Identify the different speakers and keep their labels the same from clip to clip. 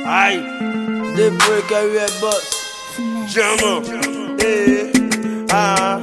Speaker 1: Aye,
Speaker 2: They break everywhere bus.
Speaker 1: German. Eh, ah,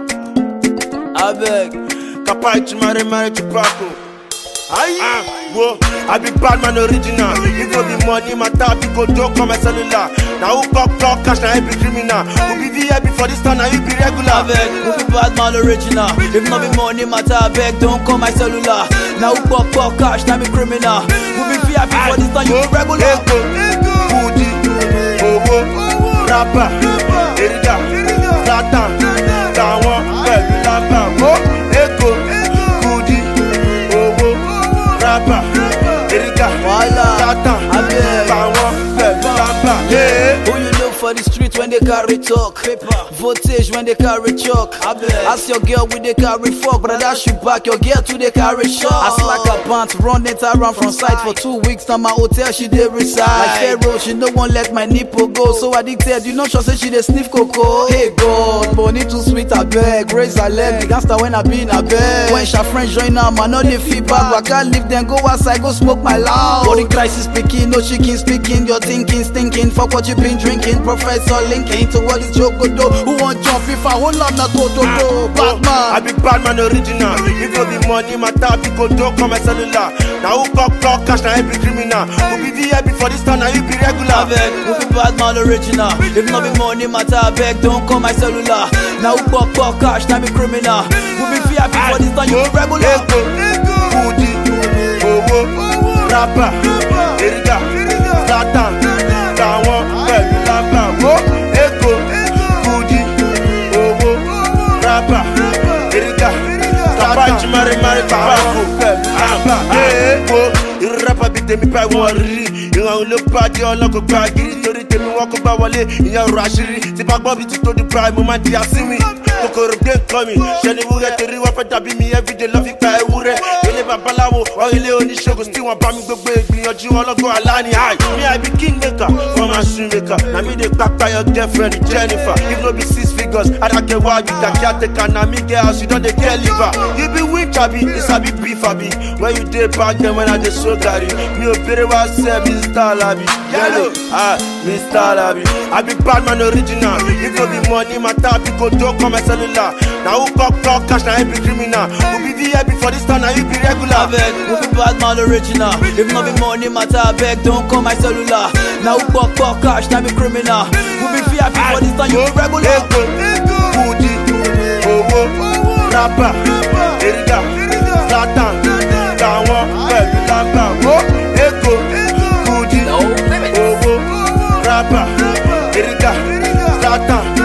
Speaker 2: I beg.
Speaker 1: Kapai to marry, marry to Paco. Aye, ah, whoa, I be bad man original. If no be money, my tap, you go do come my cellular. Now who pop talk cash, now I be criminal. Who be VIP for this town, now you be
Speaker 2: I
Speaker 1: regular.
Speaker 2: beg. Who be bad man original? If not be money matter, I beg. Don't call my cellular. Now who pop pop cash, now be criminal. Who be VIP for this time, you be regular.
Speaker 1: Ego, Kudi, owó, rábà, èrìgà, Zlatan, táwọn pẹ̀lú lábà. Ó Ego, Kudi, owó, rábà, èrìgà,
Speaker 2: Wàhálà,
Speaker 1: Zlatan,
Speaker 2: abeg.
Speaker 1: táwọn pẹ̀lú lábà. Yeah.
Speaker 2: Who you look for the street when they carry talk? Voltage when they carry chalk. Ask your girl with they carry fuck, but that shoot back your girl too they carry shot. I slack her pants, run it around from sight for two weeks. Now my hotel she dey reside. Like Pharaoh, she no one let my nipple go. So addicted, you know sure say she dey sniff cocoa. Hey God, money too sweet I beg. Raise her leg, the gangster when I be in a bed. When she friends join her, man, no dey feedback. But I can't leave them, go outside, go smoke my loud. Body crisis speaking, no chicken speaking. Your thinking, stinking. Fuck what you been drinking. Professor linking to what is joke go do. Who want jump if I hold up na to to to.
Speaker 1: I
Speaker 2: Batman.
Speaker 1: be bad man original. If no be money, my tap, you go do come my cellular. Now who pop talk cash, now I be criminal. Who be VIP for this town, now you be regular.
Speaker 2: Abeg, who be bad man original? If not be money matter, I beg, don't call my cellular. Now who pop pop cash, now be criminal. Who be VIP for this time, you be regular.
Speaker 1: Ego, Kudi, owó, rábà, èrìgà, Zlatan, táwọn pẹ̀lú lábà. Ó Ego, Kudi, owó, rábà, èrìgà, tàbá ìjùmọ̀rì mari tàbákò pẹ̀lú lábà. Ego, irú rábà bíi tèmi báyìí wọ́n rí. Ìrànwọ́ ló bá dé ọlọ́kọ̀ gba gírí torí tèmi wọ́n kó bá wọlé ìyẹn ọ̀rọ̀ àṣírí. Tí bá gbọ́ bí ti tó di prime, mo máa di àsínwìn. Kòkòrò gbé nǹkan mi, ṣe ni wúrẹ́ torí wọ́n fẹ́ dàbí mi everyday lọ́ fi pa ewúrẹ́. Ilé babaláwo, wọ́n ilé oníṣègùn tí wọ́n bá mi gbogbo ìgbìyànjú ọlọ́gbọ́n aláni. Hi, me I be king maker, for my shoe maker. Na me dey kpakpa your girlfriend Jennifer. If no be six figures, Adake wa you da caretaker. Na me get house, you don dey get liver. You be winch abi, you sabi beef abi. When you dey back then when I dey so garri. Mi ò bèrè wá sẹ́ Mr. Labi. Yellow, ah, Mr. Labi. I be bad man original. If no be money, my tap, you go do come my cellular. Na who pop talk cash, na I be criminal. Who be VIP for this town, na you be regular.
Speaker 2: Abeg, who be bad man original? If not be money matter, I beg, don't call my cellular. Now who pop pop cash, now be criminal. Who be VIP for this time, you be regular.
Speaker 1: Ego, Kudi, owó, rábà, èrìgà, Zlatan, táwọn pẹ̀lú lábà. Ó Ego, Kudi, owó, rábà, èrìgà, Zlatan,